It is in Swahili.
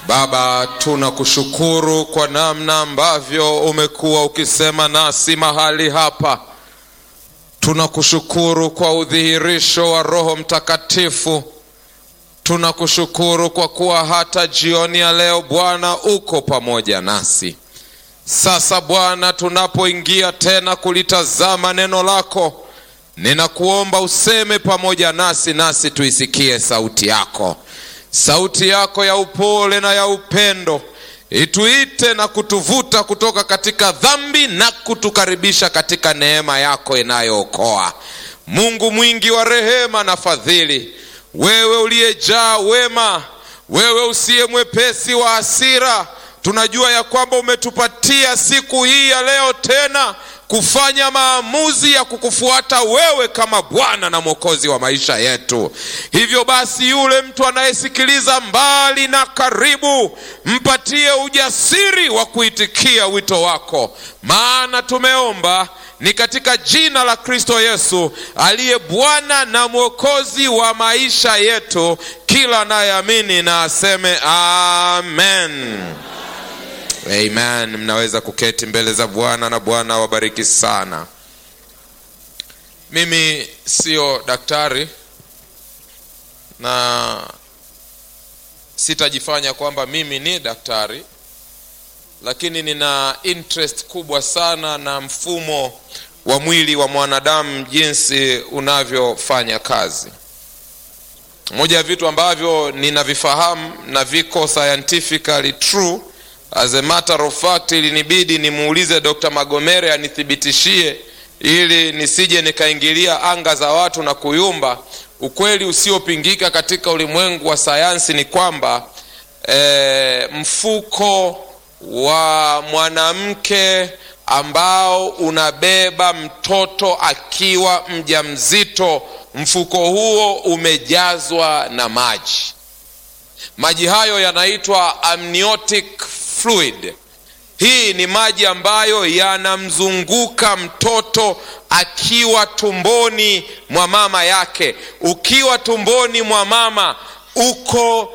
Baba, tunakushukuru kwa namna ambavyo umekuwa ukisema nasi mahali hapa. Tunakushukuru kwa udhihirisho wa Roho Mtakatifu. Tunakushukuru kwa kuwa hata jioni ya leo Bwana uko pamoja nasi. Sasa Bwana, tunapoingia tena kulitazama neno lako, ninakuomba useme pamoja nasi, nasi tuisikie sauti yako, sauti yako ya upole na ya upendo, ituite na kutuvuta kutoka katika dhambi na kutukaribisha katika neema yako inayookoa. Mungu mwingi wa rehema na fadhili, wewe uliyejaa wema, wewe usiye mwepesi wa hasira, tunajua ya kwamba umetupatia siku hii ya leo tena kufanya maamuzi ya kukufuata wewe kama Bwana na Mwokozi wa maisha yetu. Hivyo basi, yule mtu anayesikiliza mbali na karibu, mpatie ujasiri wa kuitikia wito wako, maana tumeomba ni katika jina la Kristo Yesu aliye Bwana na Mwokozi wa maisha yetu. Kila anayeamini na aseme amen. Amen. Mnaweza kuketi mbele za Bwana na Bwana awabariki sana. Mimi sio daktari na sitajifanya kwamba mimi ni daktari, lakini nina interest kubwa sana na mfumo wa mwili wa mwanadamu jinsi unavyofanya kazi. Moja ya vitu ambavyo ninavifahamu na viko scientifically true As a matter of fact, ilinibidi nimuulize Dr. Magomere anithibitishie ili nisije nikaingilia anga za watu na kuyumba. Ukweli usiopingika katika ulimwengu wa sayansi ni kwamba e, mfuko wa mwanamke ambao unabeba mtoto akiwa mjamzito, mfuko huo umejazwa na maji. Maji hayo yanaitwa amniotic fluid. Hii ni maji ambayo yanamzunguka mtoto akiwa tumboni mwa mama yake. Ukiwa tumboni mwa mama uko